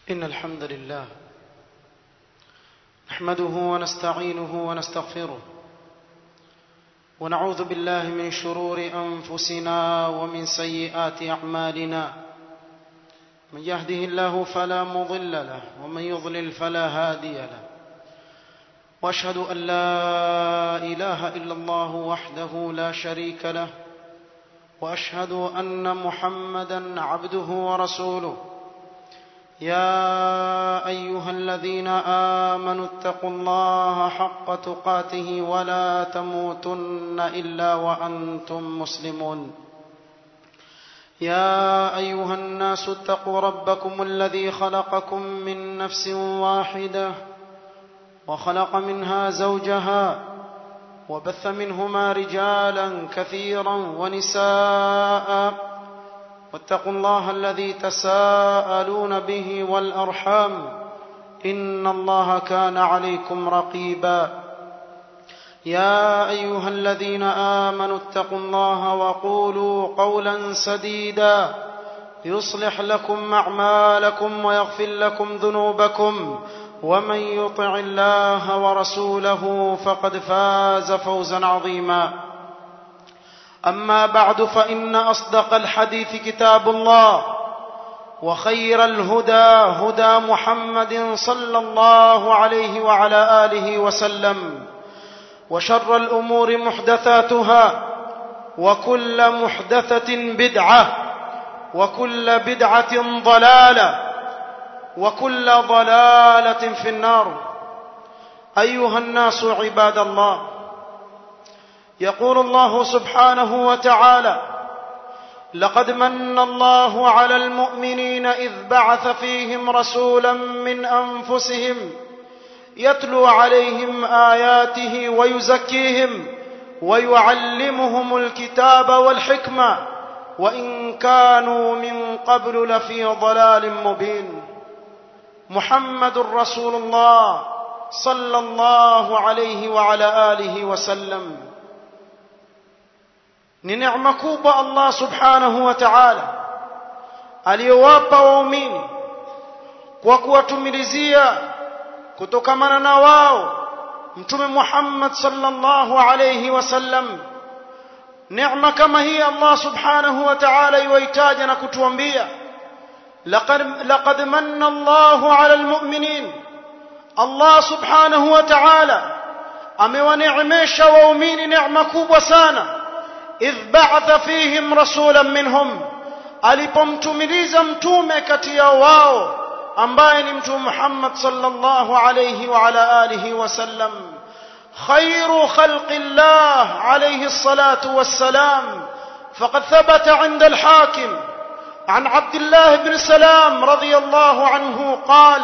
إن الحمد لله نحمده ونستعينه ونستغفره ونعوذ بالله من شرور أنفسنا ومن سيئات أعمالنا من يهده الله فلا مضل له ومن يضلل فلا هادي له واشهد ان لا اله الا الله وحده لا شريك له واشهد ان محمدا عبده ورسوله يا ايها الذين امنوا اتقوا الله حق تقاته ولا تموتن الا وانتم مسلمون يا ايها الناس اتقوا ربكم الذي خلقكم من نفس واحده وخلق منها زوجها وبث منهما رجالا كثيرا ونساء واتقوا الله الذي تساءلون به والارحام ان الله كان عليكم رقيبا يا ايها الذين امنوا اتقوا الله وقولوا قولا سديدا يصلح لكم اعمالكم ويغفر لكم ذنوبكم ومن يطع الله ورسوله فقد فاز فوزا عظيما اما بعد فان اصدق الحديث كتاب الله وخير الهدى هدى محمد صلى الله عليه وعلى اله وسلم وشر الامور محدثاتها وكل محدثه بدعه وكل بدعه ضلاله وكل ضلاله في النار ايها الناس عباد الله يقول الله سبحانه وتعالى لقد من الله على المؤمنين اذ بعث فيهم رسولا من انفسهم يتلو عليهم اياته ويزكيهم ويعلمهم الكتاب والحكمه وان كانوا من قبل لفي ضلال مبين محمد رسول الله صلى الله عليه وعلى اله وسلم ni neema kubwa Allah subhanahu wa ta'ala aliyowapa waumini kwa kuwatumilizia kutokamana na wao mtume Muhammad sallallahu alayhi wasallam neema kama hii Allah subhanahu wa ta'ala iwaitaja na kutuambia لقد لقد من الله على المؤمنين الله سبحانه وتعالى amewaneemesha waumini neema kubwa sana idh ba'atha fihim rasulan minhum alipomtumiliza mtume kati ya wao ambaye ni mtume Muhammad sallallahu alayhi wa ala alihi wasallam khairu khalqillah alayhi الصلاه والسلام فقد ثبت عند الحاكم عن عبد الله بن سلام رضي الله عنه قال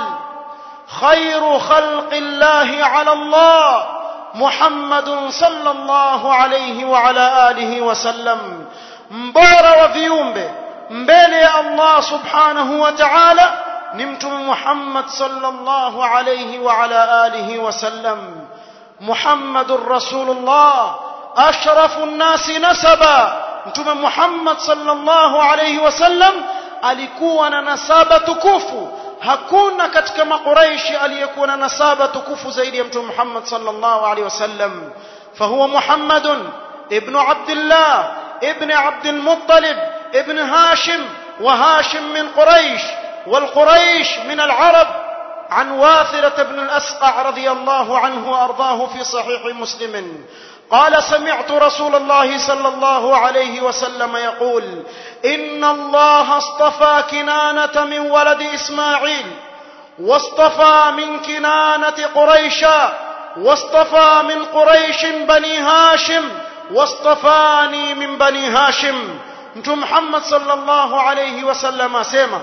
خير خلق الله على الله محمد صلى الله عليه وعلى اله وسلم mbora wa viumbe mbele ya Allah subhanahu wa ta'ala ni mtume Muhammad sallallahu alayhi wa ala alihi wasallam Muhammadur Rasulullah ashrafun nasi nasaba mtume Muhammad sallallahu alayhi wasallam alikuwa na nasaba tukufu hakuna katika makuraishi aliyekuwa na nasaba tukufu zaidi ya mtume Muhammad sallallahu alayhi wasallam fahuwa Muhammadun ibn Abdullah ibn Abd al-Muttalib ibn Hashim wa Hashim min Quraish والقريش من العرب عن واثرة بن الأسقع رضي الله عنه وأرضاه في صحيح مسلم قال سمعت رسول الله صلى الله عليه وسلم يقول ان الله اصطفى كنانه من ولد اسماعيل واصطفى من كنانه قريشا واصطفى من قريش بني هاشم واصطفاني من بني هاشم mtume Muhammad sallallahu alayhi wasallam asema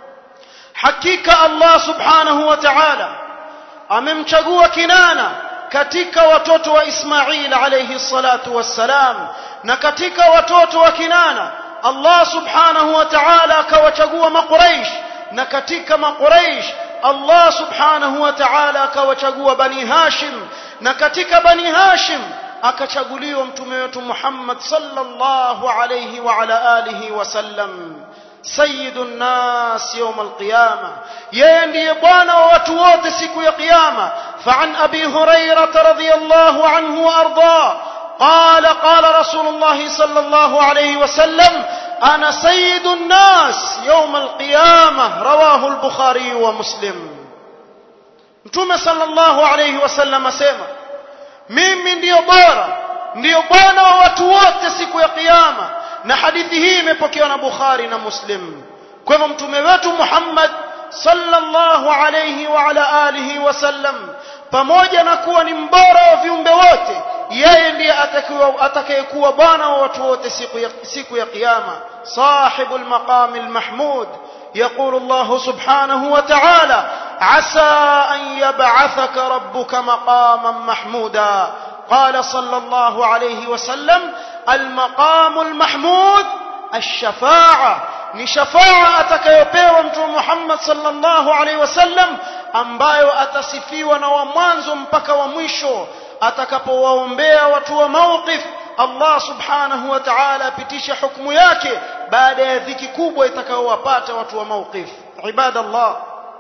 hakika Allah subhanahu wa ta'ala amemchagua Kinana katika watoto wa Ismail alayhi salatu wassalam na katika watoto wa Kinana Allah subhanahu wa ta'ala akawachagua makuraish na katika makuraish Allah subhanahu wa ta'ala akawachagua bani Hashim na katika bani Hashim akachaguliwa mtume wetu Muhammad sallallahu alayhi wa ala alihi wasallam sayyidun nas yawm alqiyama yeye ndiye bwana wa watu wote siku ya kiyama فعن أبي هريرة رضي الله عنه وأرضاه قال قال رسول الله صلى الله عليه وسلم أنا سيد الناس يوم القيامة رواه البخاري ومسلم متوم صلى الله عليه وسلم أسيما mimi ndiyo bora ndiyo bwana wa watu wote siku ya kiyama na hadithi hii imepokewa na bukhari na muslim kwa hivyo mtume wetu muhammad sallallahu alayhi wa ala alihi wasallam pamoja na kuwa ni mbora wa viumbe wote yeye ndiye atakayekuwa bwana wa watu wote siku ya siku ya kiyama sahibul maqamil mahmud يقول الله سبحانه وتعالى عسى أن يبعثك ربك مقاما محمودا قال صلى الله عليه وسلم المقام المحمود الشفاعة ni shafaa atakayopewa mtume Muhammad sallallahu alaihi wasallam ambayo atasifiwa na wa mwanzo mpaka wa mwisho atakapowaombea watu wa mawqif Allah subhanahu wa ta'ala apitisha hukumu yake baada ya dhiki kubwa itakayowapata watu wa mawqif ibadallah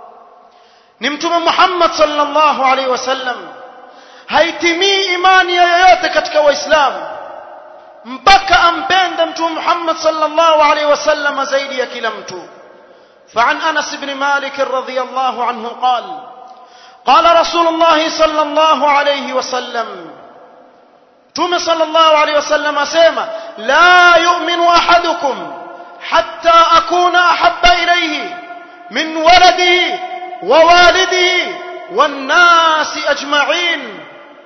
ni mtume Muhammad sallallahu alaihi wasallam haitimii imani ya yoyote katika waislamu mpaka ampende mtume Muhammad sallallahu alaihi wasallam zaidi ya kila mtu فعن انس بن مالك رضي الله عنه قال قال رسول الله صلى الله عليه وسلم توم صلى الله عليه وسلم اسما لا يؤمن احدكم حتى اكون احب اليه من ولده ووالده والناس اجمعين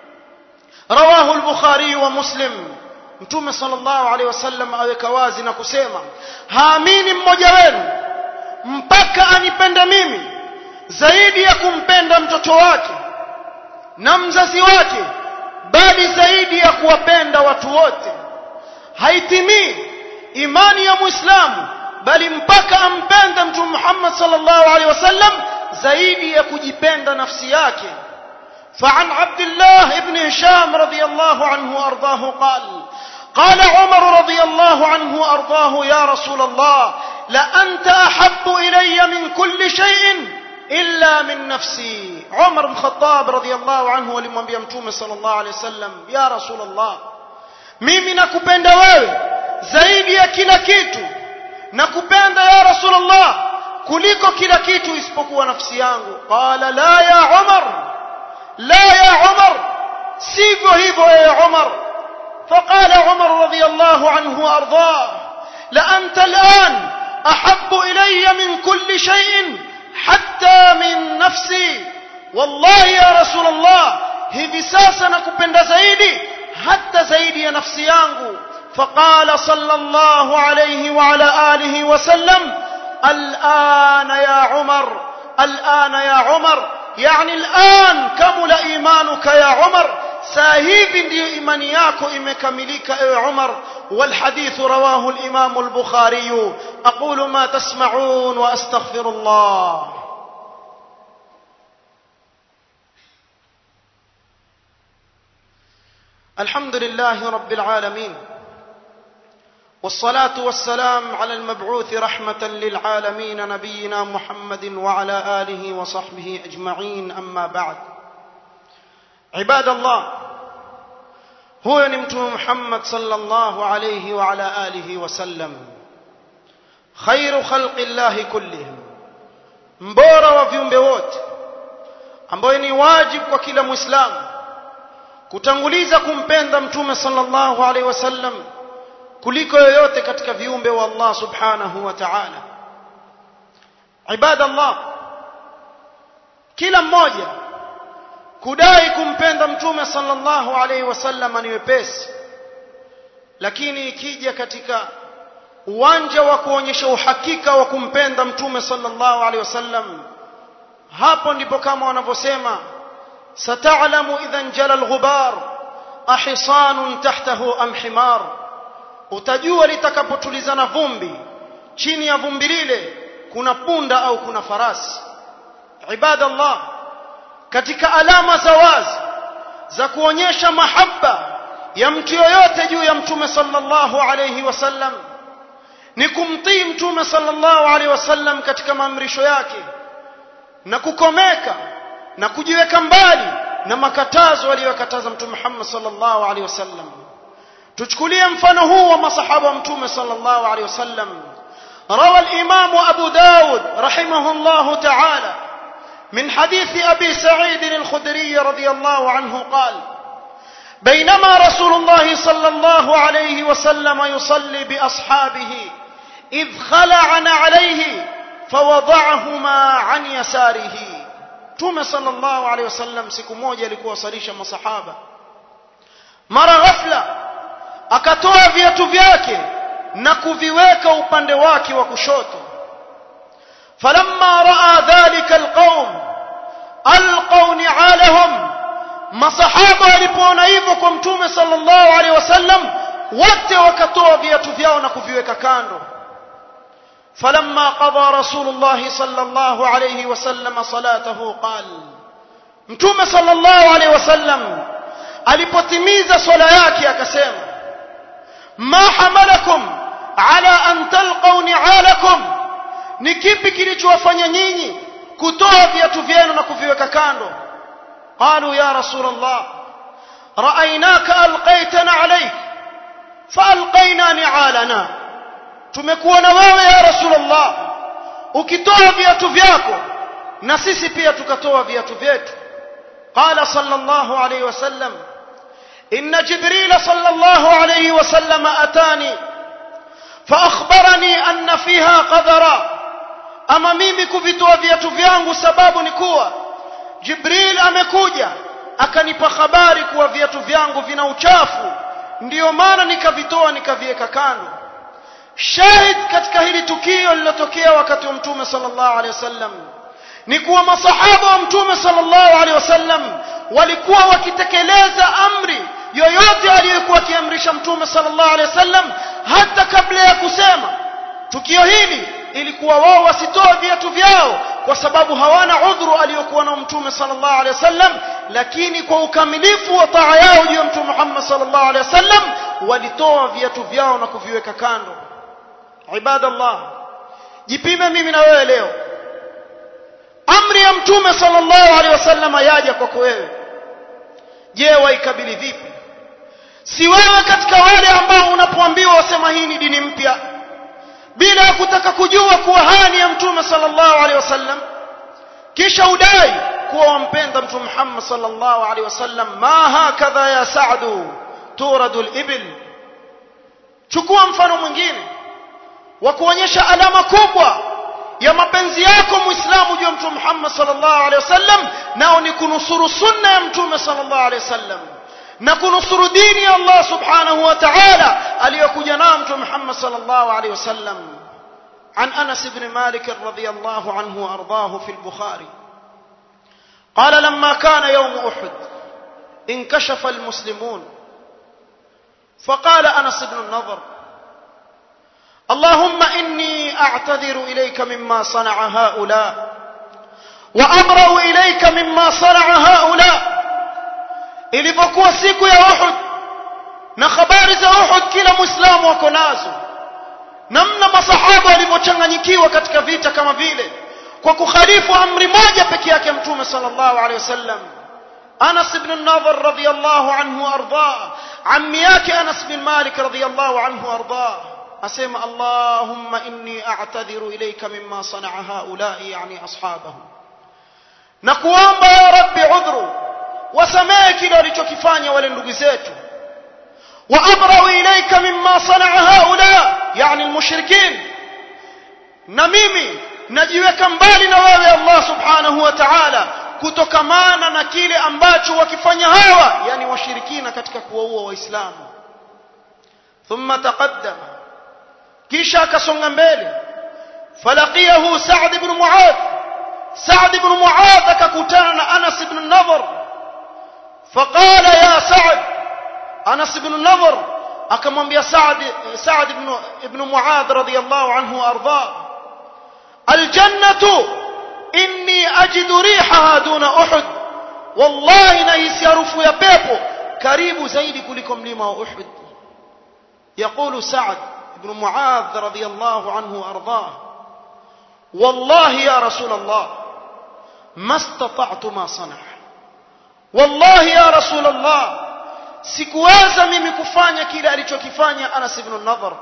رواه البخاري ومسلم mtume sallallahu alaihi wasallam aweka wazi na kusema haamini mmoja wenu mpaka anipende mimi zaidi ya kumpenda mtoto wake na mzazi wake bali zaidi ya kuwapenda watu wote haitimii imani ya muislamu bali mpaka ampende mtume Muhammad sallallahu alaihi wasallam zaidi ya kujipenda nafsi yake فعن عبد الله بن هشام رضي الله عنه وارضاه قال قال عمر رضي الله عنه وارضاه يا رسول الله لانت احب الي من كل شيء الا من نفسي عمر بن الخطاب رضي الله عنه alimwambia mtume sallallahu alaihi wasallam ya rasul allah mimi nakupenda wewe zaidi ya kila kitu nakupenda ya rasul allah kuliko kila kitu isipokuwa nafsi yangu qala la ya umar la ya umar sivyo hivyo ya umar فقال عمر رضي الله عنه وارضاه لانت الان احب الي من كل شيء حتى من نفسي والله يا رسول الله hivi sasa nakupenda zaidi hata zaidi ya nafsi yangu فقال صلى الله عليه وعلى اله وسلم الان يا عمر الان يا عمر يعني الان كمل ايمانك يا عمر saa hivi ndiyo imani yako imekamilika ewe Umar والحديث رواه الإمام البخاري أقول ما تسمعون وأستغفر الله الحمد لله رب العالمين والصلاة والسلام على المبعوث رحمة للعالمين نبينا محمد وعلى آله وصحبه أجمعين أما بعد عباد الله huyo ni mtume Muhammad sallallahu alayhi wa ala alihi wasallam khairu khalqi llahi kullihim mbora wa viumbe wote ambayo ni wajibu kwa kila muislamu kutanguliza kumpenda mtume sallallahu alayhi wasallam kuliko yoyote katika viumbe wa Allah subhanahu wa ta'ala ibadallah kila mmoja kudai kumpenda mtume sallallahu alaihi wasallam ni wepesi lakini ikija katika uwanja wa kuonyesha uhakika wa kumpenda mtume sallallahu alaihi wasallam hapo ndipo kama wanavyosema sata'lamu idhan jala al-ghubar ahisanun tahtahu am himar utajua litakapotulizana vumbi chini ya vumbi lile kuna punda au kuna farasi ibadallah katika alama za wazi za kuonyesha mahaba ya mtu yoyote juu ya mtume sallallahu alayhi wasallam ni kumtii mtume sallallahu alaihi wasallam katika maamrisho yake na kukomeka na kujiweka mbali na makatazo aliyokataza mtume Muhammad sallallahu alaihi wasallam tuchukulie mfano huu wa masahaba wa mtume sallallahu alaihi wasallam روى الإمام أبو داود رحمه الله تعالى من حديث أبي سعيد الخدري رضي الله عنه قال بينما رسول الله صلى الله عليه وسلم يصلي بأصحابه إذ خلعن عليه فوضعهما عن يساره توم صلى الله عليه وسلم siku moja alikuwa salisha masahaba mara ghafla akatoa viatu vyake na kuviweka upande wake wa kushoto falamma raa dhalika alqaum alqaw ni'alahum masahaba walipoona hivyo kwa mtume sallallahu alaihi wasallam wote wakatoa viatu vyao na kuviweka kando فلما قضى رسول الله صلى الله عليه وسلم صلاته قال متوم صلى الله عليه وسلم alipotimiza swala yake akasema ma hamalakum ala an talqaw ni'alakum ni kipi kilichowafanya nyinyi kutoa viatu vyenu na kuviweka kando qalu ya rasul allah ra'aynaka alqaytana alayk faalqayna ni'alana tumekuona wewe ya rasulullah ukitoa viatu vyako na sisi pia tukatoa viatu vyetu qala sallallahu alayhi wasallam inna jibril sallallahu alayhi wasallam atani فاخبرني ان فيها قذرا ama mimi kuvitoa viatu vyangu sababu ni kuwa jibril amekuja akanipa habari kuwa viatu vyangu vina uchafu ndiyo maana nikavitoa nikaviweka kando shahid katika hili tukio lilotokea wakati wa mtume sallallahu alaihi wasallam ni kuwa masahaba wa mtume sallallahu alaihi wasallam walikuwa wakitekeleza amri yoyote aliyokuwa akiamrisha mtume sallallahu alaihi wasallam hata kabla ya kusema tukio hili ilikuwa wao wasitoe viatu vyao kwa sababu hawana udhuru aliyokuwa na mtume sallallahu alaihi wasallam lakini kwa ukamilifu wa taa yao juu ya mtume Muhammad sallallahu alaihi wasallam walitoa viatu vyao na kuviweka kando ibadallah jipime mimi na wewe leo amri ya mtume sallallahu alaihi wasallam yaja kwako wewe je waikabili vipi si wewe katika wale ambao unapoambiwa wasema hii ni dini mpya bila ya kutaka kujua kuwa haya ni ya mtume sallallahu alaihi wasallam kisha udai kuwa wampenda mtume Muhammad sallallahu alaihi wasallam ma hakadha ya sa'du turadu al-ibil chukua mfano mwingine wa kuonyesha alama kubwa ya mapenzi yako muislamu juu ya mtume Muhammad sallallahu alaihi wasallam nao ni kunusuru sunna ya mtume sallallahu alaihi wasallam na kunusuru dini ya Allah subhanahu wa ta'ala aliyokuja nayo mtume Muhammad sallallahu alaihi wasallam عن أنس بن مالك رضي الله عنه وأرضاه في البخاري قال لما كان يوم أحد انكشف المسلمون فقال أنس بن النضر اللهم إني أعتذر إليك مما صنع هؤلاء وأبرأ إليك مما صنع هؤلاء ilipokuwa siku ya Uhud na habari za Uhud kila muislamu wako nazo namna masahaba walivyochanganyikiwa katika vita kama vile kwa kukhalifu amri moja peke yake mtume sallallahu alaihi wasallam Anas ibn an-Nadhr radiyallahu anhu arda ammi yake Anas bin Malik radiyallahu anhu arda asema Allahumma inni a'tadhiru ilayka mimma sana'a haula'i yani ashabahum na kuomba ya rabbi udhru wasamehe kile walichokifanya wale ndugu zetu وأبرأ إليك مما صنع هؤلاء يعني المشركين نميمي najiweka mbali na wewe Allah subhanahu wa ta'ala kutokamana na kile ambacho wakifanya hawa yani washirikina katika kuwaua waislamu thumma taqaddama kisha akasonga mbele falaqiyahu Sa'd ibn Mu'adh Sa'd ibn Mu'adh akakutana na Anas ibn Nadhr faqala ya Sa'd Anas ibn Nadhr akamwambia Saad Saad ibn ibn Muadh radiyallahu anhu arda aljannatu inni ajidu rihaha duna Uhud wallahi nahisi harufu ya pepo karibu zaidi kuliko mlima wa Uhud يقول سعد بن معاذ رضي الله عنه وأرضاه والله يا رسول الله ما استطعت ما صنع والله يا رسول الله sikuweza mimi kufanya kile alichokifanya Anas ibn Nadhr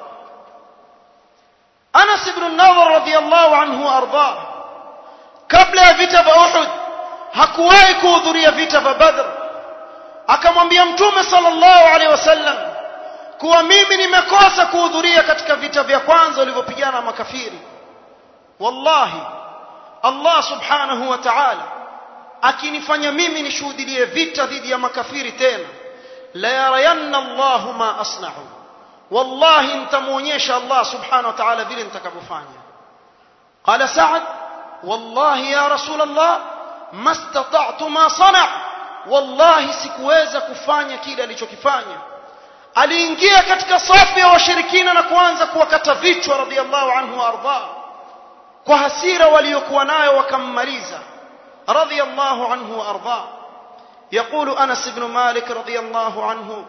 Anas ibn Nadhr radhiyallahu anhu arda kabla ya vita vya Uhud hakuwahi kuhudhuria vita vya Badr akamwambia mtume sallallahu alaihi wasallam kuwa mimi nimekosa kuhudhuria katika vita vya kwanza walivyopigana makafiri wallahi Allah subhanahu wa ta'ala akinifanya mimi nishuhudie vita dhidi ya makafiri tena la yarayanna Allah ma asna'u wallahi nitamuonyesha Allah subhanahu wa ta'ala vile nitakavyofanya qala sa'ad wallahi ya rasul Allah ma istata'tu ma sana' wallahi sikuweza kufanya kile alichokifanya aliingia katika safu ya washirikina na kuanza kuwakata vichwa radhiallahu anhu warda kwa hasira waliokuwa nayo wakammaliza radhiallahu anhu warda يقول أنس بن مالك رضي الله عنه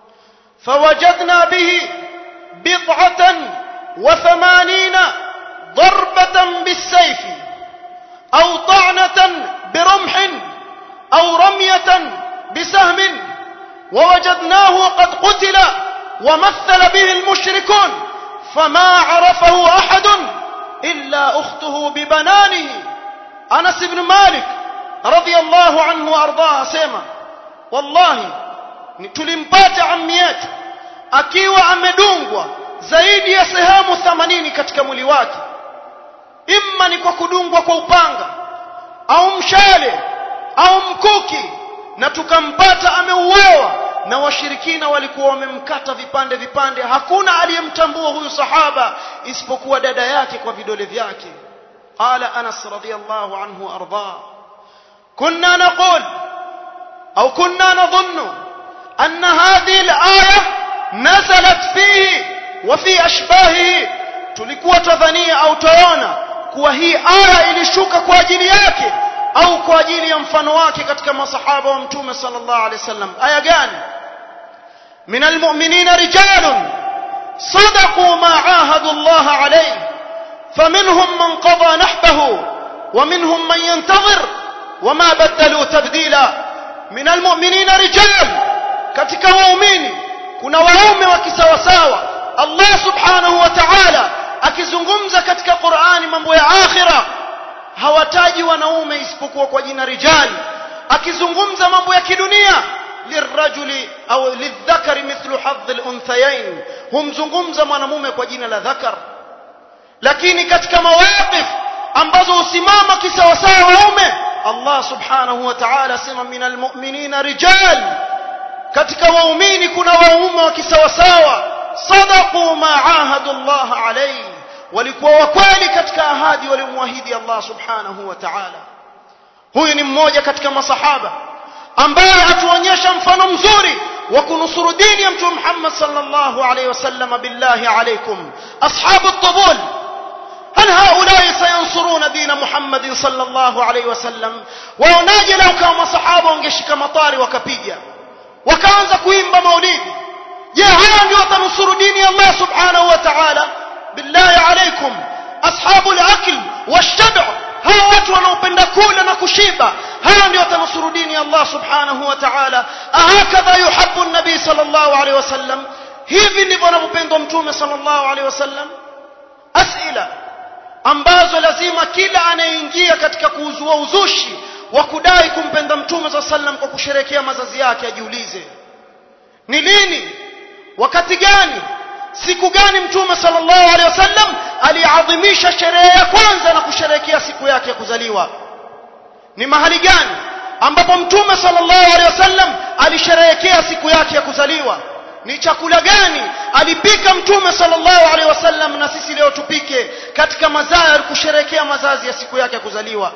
فوجدنا به بضعة وثمانين ضربة بالسيف أو طعنة برمح أو رمية بسهم ووجدناه قد قتل ومثل به المشركون فما عرفه أحد إلا أخته ببنانه أنس بن مالك رضي الله عنه وأرضاه سيما والله tulimpata ammi yetu akiwa amedungwa zaidi ya sehemu 80 katika mwili wake imma ni kwa kudungwa kwa upanga au mshale au mkuki na tukampata ameuawa na washirikina walikuwa wamemkata vipande vipande hakuna aliyemtambua huyu sahaba isipokuwa dada yake kwa vidole vyake qala anas radiyallahu anhu arda kunna naqul au kunna nadhunnu anna hadhihi al-aya nazalat fihi wa fi ashbahihi tulikuwa tadhania au taona kuwa hii aya ilishuka kwa ajili yake au kwa ajili ya mfano wake katika masahaba wa mtume sallallahu alaihi wasallam aya gani من المؤمنين رجال صدقوا ما عاهدوا الله عليه فمنهم من قضى نحبه ومنهم من ينتظر وما بدلوا تبديلا من المؤمنين رجال katika waumini kuna waume wa kisawasawa Allah subhanahu wa ta'ala akizungumza katika Qur'ani mambo ya akhira hawataji wanaume isipokuwa kwa jina rijali akizungumza mambo ya kidunia lirajuli au lidhakari mithlu hadhi al-unthayain humzungumza mwanamume kwa jina la dhakar lakini katika mawaqif ambazo usimama kisawasawa waume Allah subhanahu wa ta'ala sema minal mu'minina rijal katika waumini kuna waume wa kisawasawa sadaqu ma ahadu Allah alayhi walikuwa wakweli katika ahadi waliomwahidi Allah subhanahu wa ta'ala huyu ni mmoja katika masahaba ambaye atuonyesha mfano mzuri wa kunusuru dini ya mtume Muhammad sallallahu alayhi wasallam billahi alaykum ashabu at-tabul هل هؤلاء سينصرون دين محمد صلى الله عليه وسلم waonaje lau kama masahaba wangeshika matari wakapiga wakaanza kuimba maulidi je hawa ndio watanusuru dini ya Allah subhanahu wa ta'ala billahi alaykum ashabul akl washtab' hawa watu wanaopenda kula na kushiba hawa ndio watanusuru dini ya Allah subhanahu wa ta'ala ahakadha yuhibbu an-nabi sallallahu alayhi wasallam hivi ndivyo anavyopendwa mtume sallallahu alayhi wasallam asila ambazo lazima kila anayeingia katika kuuzua uzushi wa kudai kumpenda mtume za sallam kwa kusherekea mazazi yake ajiulize ni lini wakati gani siku gani mtume sallallahu alaihi wasallam aliadhimisha sherehe ya kwanza na kusherekea siku yake ya kuzaliwa ni mahali gani ambapo mtume sallallahu alaihi wasallam alisherehekea siku yake ya kuzaliwa ni chakula gani alipika mtume sallallahu alaihi wasallam na sisi leo tupike katika mazaa kusherekea mazazi ya siku yake ya kuzaliwa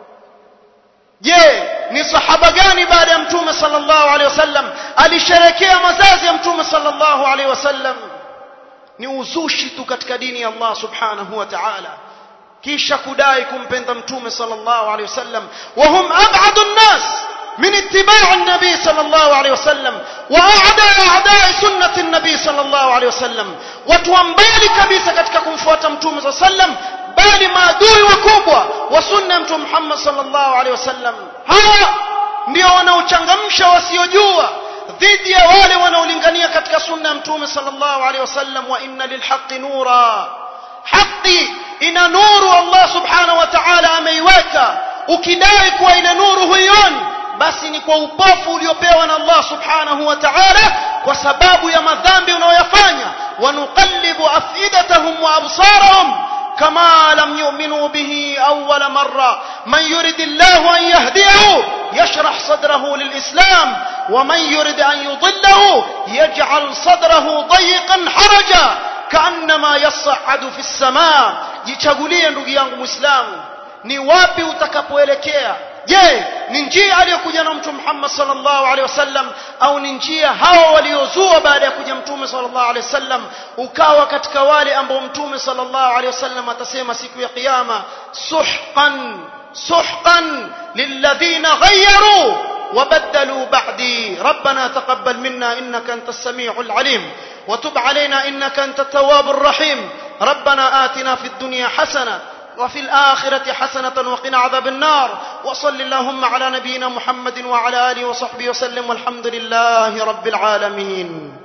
je ni sahaba gani baada ya mtume sallallahu alaihi wasallam alisherekea mazazi ya mtume sallallahu alaihi wasallam ni uzushi tu katika dini ya Allah subhanahu wa ta'ala kisha kudai kumpenda mtume sallallahu alaihi wasallam wa hum ab'adu an-nas من اتباع النبي صلى الله عليه وسلم واعداء اعداء سنه النبي صلى الله عليه وسلم watuambali kabisa katika kumfuata mtume صلى الله عليه وسلم bali maadui wakubwa wa sunna mtume Muhammad sallallahu alaihi wasallam hawa ndio wanaochangamsha wasiojua dhidi ya wale wanaolingania katika sunna ya mtume sallallahu alaihi wasallam wa inna lilhaqqi nura haki ina nuru Allah subhanahu wa ta'ala ameiweka ukidai kuwa ile nuru huioni basi ni kwa upofu uliopewa na Allah subhanahu wa ta'ala kwa sababu ya madhambi unayoyafanya wanuqallibu afidatahum wa absarahum كما لم يؤمنوا به أول مرة من يرد الله أن يهديه يشرح صدره للإسلام ومن يرد أن يضله يجعل صدره ضيقا حرجا كأنما يصعد في السماء jichagulie ndugu yangu muislamu ni wapi utakapoelekea je ni njia aliyokuja na mtume Muhammad sallallahu alaihi wasallam au ni njia hawa waliozua baada ya kuja mtume sallallahu alaihi wasallam ukawa katika wale ambao mtume sallallahu alaihi wasallam atasema siku ya kiyama suhqan suhqan lilladhina ghayyaru وبدلوا بعدي ربنا تقبل منا انك انت السميع العليم وتب علينا انك انت التواب الرحيم ربنا آتنا في الدنيا حسنه وفي الآخرة حسنة وقنا عذاب النار وصل اللهم على نبينا محمد وعلى آله وصحبه وسلم والحمد لله رب العالمين